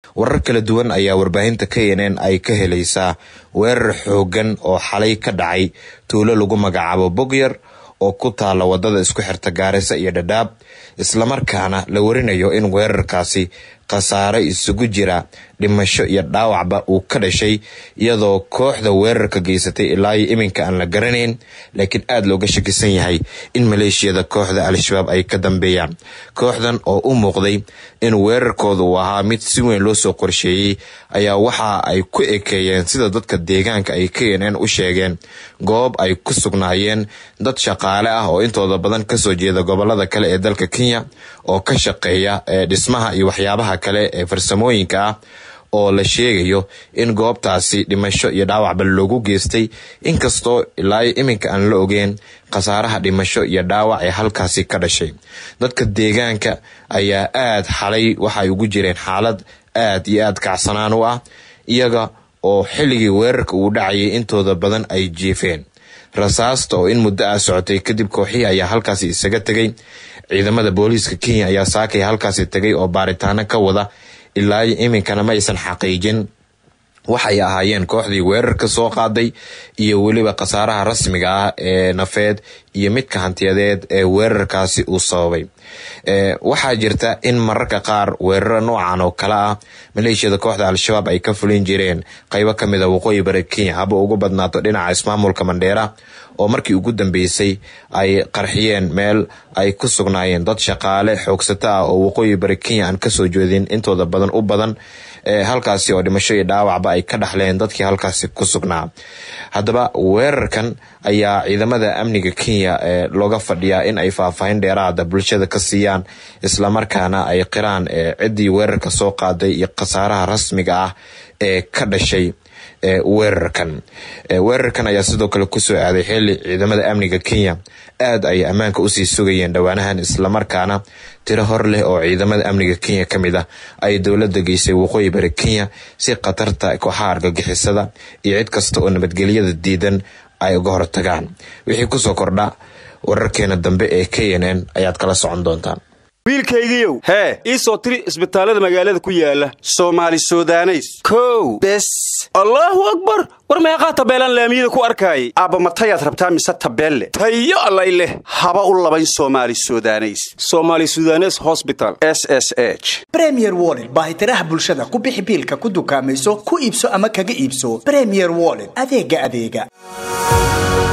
warar kala duwan ayaa warbaahinta k n n ay ka helaysaa weerar xoogan oo xalay ka dhacay tuulo lagu magacaabo bogyar oo ku taala wadada isku xirta gaarisa iyo dhadhaab islamarkaana la warinayo in weerarkaasi khasaare isugu jira dhimasho iyo dhaawacba uu ka dhashay iyadoo kooxda weerarka geysatay ilaa iyo iminka aan la garanayn laakiin aada looga shakisan yahay in maleeshiyada kooxda al-shabaab ay ka dambeeyaan kooxdan oo u muuqday in weerarkooda uu ahaa mid si weyn loo soo qorsheeyey ayaa waxa ay ku ekeeyeen sida dadka deegaanka ay k n n u sheegeen goob ay ku sugnaayeen dad shaqaale ah oo intooda badan kasoo jeeda gobolada kale ee dalka kenya oo ka shaqeeya dhismaha iyo waxyaabaha kale ee farsamooyinka ah oo la sheegayo in goobtaasi dhimasho iyo dhaawacba loogu geystay inkastoo ilaa iminka aan la ogeen khasaaraha dhimasho iyo dhaawac ee halkaasi ka dhashay dadka deegaanka ayaa aad xalay waxay ugu jireen xaalad aad iyo aad kacsanaan u ah iyaga oo xilligii weerarka uu dhacayay intooda badan ay jiifeen rasaasta oo in muddo ah socotay kadib kooxihii ayaa halkaasi isaga tegay ciidamada booliiska kenya ayaa saakay halkaasi tegay oo baaritaano ka wada ilaa iminkana ma aysan xaqiijin waxay ahaayeen kooxdii weerarka soo qaaday iyo weliba khasaaraha rasmiga ah ee nafeed iyo midka hantiyadeed ee weerarkaasi uu sababay waxaa jirta in mararka qaar weeraro noocan oo kale ah maleeshiyada kooxda al-shabaab ay ka fulin jireen qeybo kamid a waqooyi bari kenya haba ugu badnaato dhinaca ismaamulka mandheera oo markii ugu dambeysay ay qarxiyeen meel ay ku sugnaayeen dad shaqaale xoogsato ah oo waqooyi bari kenya aan kasoo jeedin intooda badan u badan halkaasi oo dhimasho iyo dhaawacba ay ka dhaxleen dadkii halkaasi ku sugnaa haddaba weerarkan ayaa ciidamada amniga kenya looga fadhiyaa in ay faahfaahin dheeraada bulshada ka siiyaan islamarkaana ay qiraan ciddii weerarka soo qaaday iyo khasaaraha rasmiga ah ee ka dhashay weerarkan weerarkan ayaa sidoo kale kusoo aaday xili ciidamada amniga kenya aad ay ammaanka usii sugayeen dhowaanahan islamarkaana tiro hor leh oo ciidamada amniga kenya ka mid ah ay dowladda geysay waqooyi bari kenya si khatarta kooxaha argagixisada iyo cid kasta oo nabadgelyada diidan ay uga hortagaan wixii kusoo kordha wararkeena dambe ee k n n ayaad kala socon doontaan wiilkaygiiow hee ii soo tiri isbitaallada magaalada ku yaala soomaali sudaneys kow bes allaahu akbar war meeqaa tabeelaan laamiyada ku arkaayay aabba matayaad rabtaa mise tabeelle tayo allay leh haba u labayn soomaali sudaneys somaali sudanes hosbital s s h bremier woled baahitiraha bulshada ku bixi biilka ku dukaamayso ku iibso ama kaga iibso bremier woled adeega adeega